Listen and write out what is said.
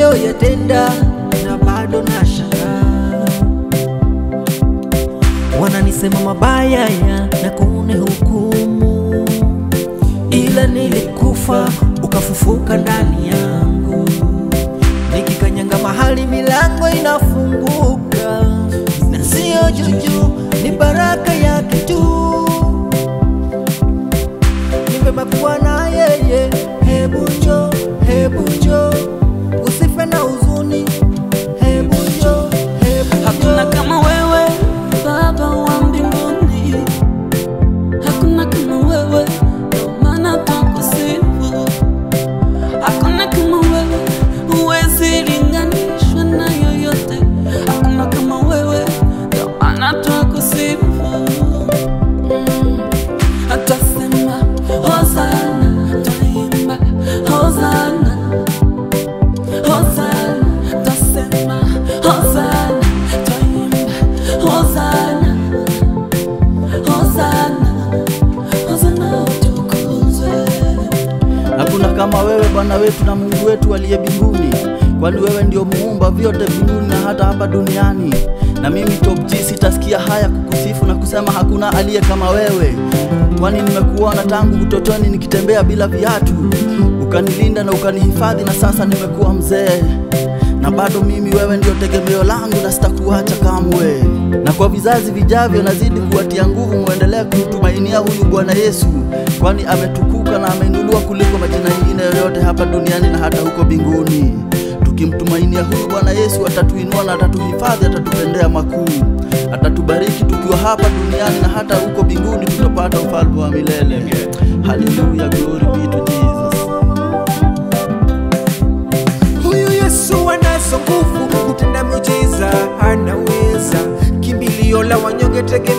uliyoyatenda na bado nashangaa. Wananisema mabaya ya na kunihukumu, ila nilikufa ukafufuka ndani yangu, nikikanyanga mahali milango inafunguka, na sio juju, ni baraka yake tu. Ni vema kuwa na yeye, hebu njoo, hebu njoo, usife na huzuni, hebu njoo, hebu Hakuna njoo. kama wewe Baba wa mbinguni, hakuna kama wewe, ndio maana twakusifu. Hakuna kama wewe, huwezi linganishwa na yoyote. Hakuna kama wewe, ndio maana twakusifu. Mm. Atasema Hosana, twaimba Hosana, Hosana, tasema Hosana, twaimba Hosana, Hosana, Hosana utukuzwe. Hakuna kama wewe Bwana wetu na Mungu wetu aliye mbinguni, kwani wewe ndio muumba vyote mbinguni na hata hapa duniani. Na mimi Top G sitasikia haya kukusifu na kusema hakuna aliye kama wewe, kwani nimekuona tangu utotoni nikitembea bila viatu, ukanilinda na ukanihifadhi, na sasa nimekuwa mzee na bado mimi wewe ndio tegemeo langu na sitakuacha kamwe. Na kwa vizazi vijavyo nazidi kuwatia nguvu, muendelee kumtumainia huyu Bwana Yesu, kwani ametukuka na ameinuliwa kuliko majina mengine yoyote hapa duniani na hata huko mbinguni. Tukimtumainia huyu Bwana Yesu atatuinua na atatuhifadhi, atatupendea makuu, atatubariki tukiwa hapa duniani na hata huko mbinguni tutapata ufalme wa milele. Haleluya, glory be to Jesus. Huyu Yesu anazo nguvu kutenda miujiza, anaweza kimbilio la wanyonge, tegemeo